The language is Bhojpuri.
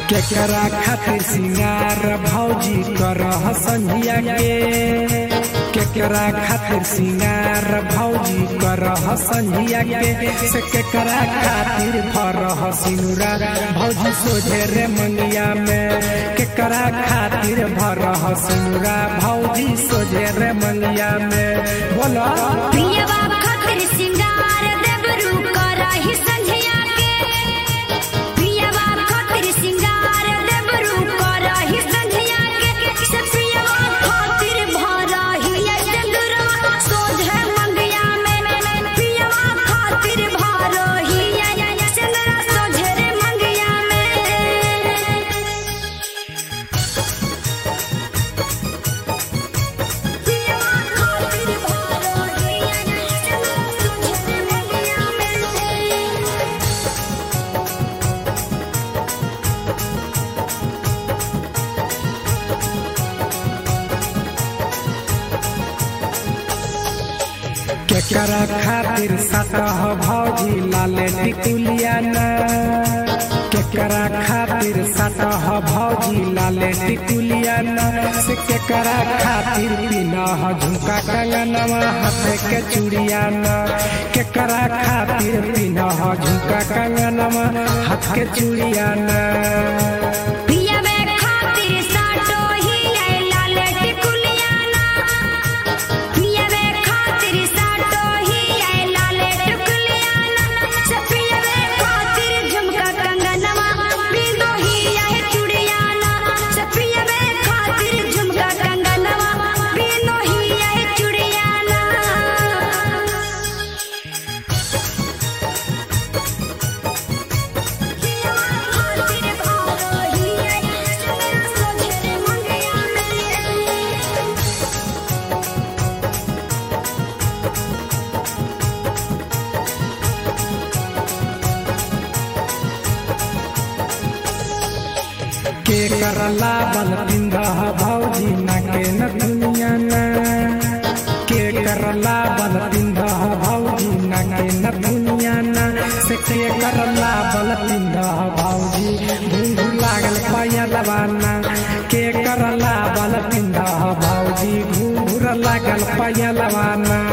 केकरा खातिर सिंगार भौजी कर संझिया के केकरा खातिर सिंगार भौजी कर संझिया के से केकरा खातिर फर सिनुरा भौजी सोझे रे मंगिया में केकरा खातिर भर सिनुरा भौजी सोझे रे मंगिया में बोलो पियवा खातिर सिंगार देबरू करहि संझिया के पियवा खातिर सिंगार देबरू करहि संझिया के से पियवा खातिर भरहि डगरा सोझे मंगिया में पियवा खातिर भरहि चंद्रा सोझे रे मंगिया में पियवा खातिर भरहि चंद्रा सोझे रे मंगिया में केकरा खातिर सतह भौजी लाले टिकुलिया न केकरा खातिर सतह भौजी लाले टिकुलिया न से केकरा खातिर पिनह झुमका कंगनवा हाथ के चूड़िया न केकरा खातिर पिनह झुमका कंगनवा हाथ के चूड़िया न पियवे खातिर साटो ही आई लाल टिकुलिया ना पियवे खातिर साटो ही आई लाल टिकुलिया ना से पियवे खातिर झुमका कंगनवा बिंदो ही आई चूड़िया ना से पियवे खातिर झुमका कंगनवा बिंदो ही आई चूड़िया ना खातिर भरहि चंद्रा सोझे रे मंगिया में के करला बल पिंदह भौजी न के न दुनिया न के करला बल पिंदह भौजी न के न दुनिया न से के करला बल पिंदह भौजी घुंघू लागल पाया दबाना के करला बल पिंदह भौजी घुंघूर लागल पाया दबाना